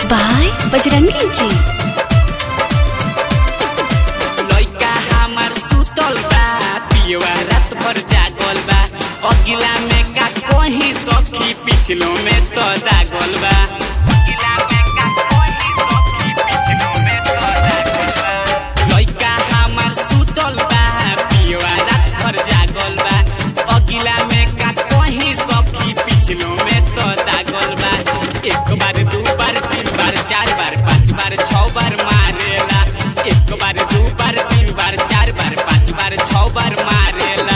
by Bajrangi जी लइका हमार सुतल बा पियवा रात भर जागल बा अगिला में का कहीं सखी पिछलो में तो दागल बा अगिला में का कहीं सखी पिछलो में तो दागल बा लइका हमार सुतल बा पियवा रात भर जागल बा अगिला में का कहीं सखी पिछलो में तो दागल बा एक बार दू बार तीन बार चार बार पाँच बार छह बार मारेला एक बार दू बार तीन बार चार बार पाँच बार छह बार मारेला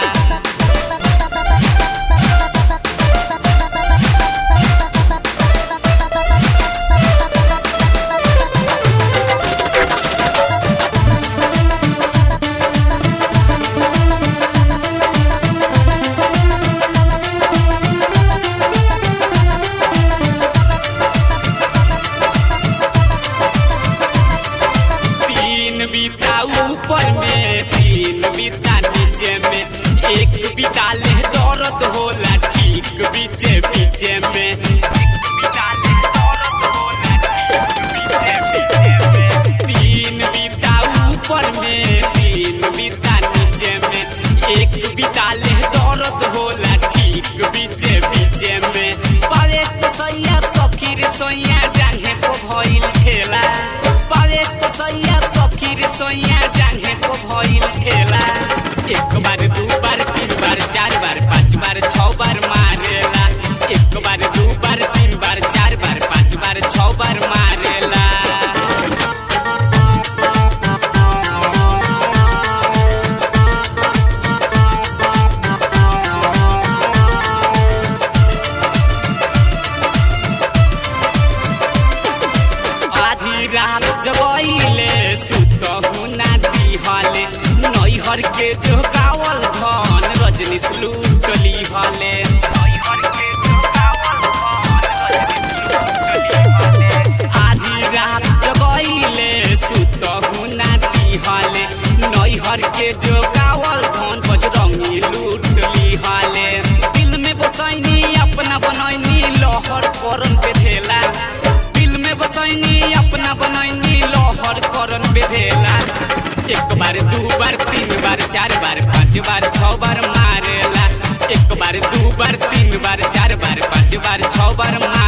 तीन बीता ऊपर में तीन बीता नीचे में एक बीता ले दर्द होला ठीक बीचे बीचे में एक बीता ले दर्द होला ठीक बीचे बीचे में। तीन बीता ऊपर में तीन बीता नीचे में एक बीता ले दर्द होला ठीक बीचे बीचे में पावे तो सैया सखी रे सैया जांघे को भइल खेला पावे तो सैया सखी रे सैया जांघे को भइल खेला एक बार दू बार तीन बार चार बार पाँच बार छह बार मारेला एक बार दू बार तीन बार चार बार पाँच बार छह बार मारेला आधी रात जगैले सुतहु ना दिहले नैहर के जोगावल धन रजनीश लूटली हले आधी रात जगैले सुतहु ना दिहले नैहर के जोगावल धन बजरंगी लूटली हले दिल में बसैनी अपना बनैनी लहर करन पे धेला दिल में बसैनी अपना बनैनी लहर करन बेधेला एक बार दू बार तीन बार चार बार पाँच बार छह बार मारेला एक बार दू बार तीन बार चार बार पाँच बार छह बार मारेला